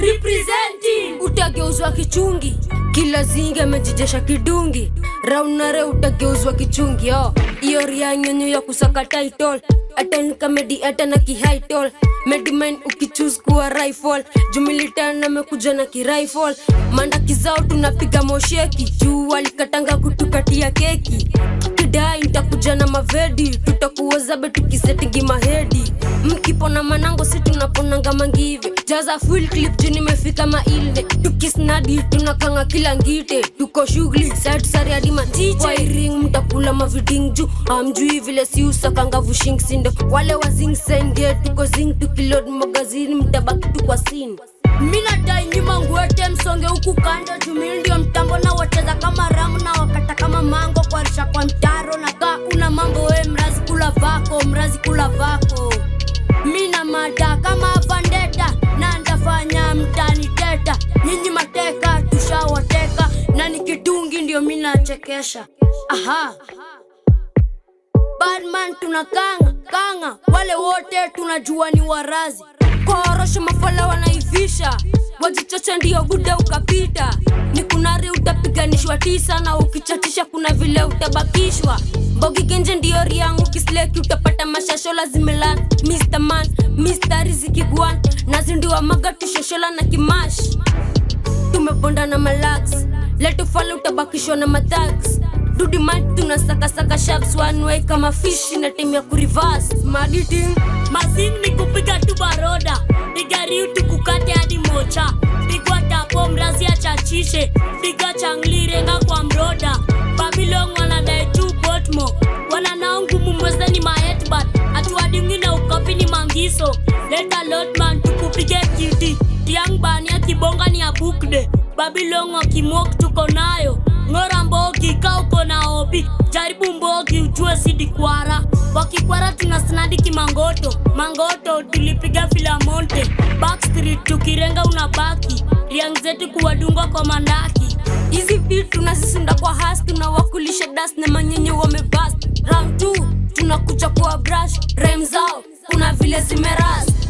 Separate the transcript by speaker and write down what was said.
Speaker 1: representing
Speaker 2: utageuzwa kichungi kila zingi amejijesha kidungi raunare utageuzwa kichungi oh. iyo ria nyonyo ya kusaka title atan kamedi ata na kihaitol medimin ukichus kuwa rifle jumilitan amekuja na kirifle mandaki zao tunapiga mosheki juu walikatanga kutukatia keki kidai ntakuja na mavedi tutakuozabe tukisetingi mahedi mkipona manango si tunaponanga mangive jaza full clip juu nimefika mailde tukisnadi tunakanga kila ngite tuko shughuli satusari hadi matiche wairing mtakula maviding juu amjui vile si usakanga vushing sindo wale wazing senge tuko zing tukilod magazini mtabaki tu kwa sin
Speaker 1: minadai nyuma nguete msonge huku kando jumili ndio mtambo na wacheza kama ramu na wakata kama mango kwarisha kwa mtaro na kaa una mambo we mrazi kula vako mrazi kula vako mina mada kama vandeta na ndafanya mtani teta nyinyi mateka tushawateka na nikidungi ndio minachekesha aha badman tunakanga kanga wale wote tunajua ni warazi
Speaker 2: korosho mafala wanaivisha wajichocha ndio guda ukapita ni kunari utapiganishwa tisa na ukichatisha kuna vile utabakishwa mbogi genje ndio riangu kisleki utapata mashashola zimelan Mr. man Mr. riziki gwan nazindiwa magatu shoshola na kimash tumebonda na malax letufale utabakishwa na mathags dudimat tunasakasaka shaps one way kama fishi na time ya kurivas maditing
Speaker 1: masin ni kupiga tu baroda pigariu tukukate hadi mocha pigwa tapo mrazi achachishe piga changlirenga kwa mroda babilong wanadai tu botmo wananao ngumu mwezeni mahetbat atuadingi na ukopi ni mangiso leta lotman tukupige kiti tiang bania kibonga ni abukde babilong wakimok tuko nayo ng'ora mbogi ka uko na obi jaribu mbogi ujue sidi kwara wakikwara tuna snadi kimangoto mangoto tulipiga filamonte backstreet tukirenga unabaki riang zetu kuwadunga kwa mandaki
Speaker 2: hizi vitu tunazisunda kwa has tunawakulisha das na manyenye wamebas round 2 tunakuja kwa brush rhyme zao kuna vile zimeras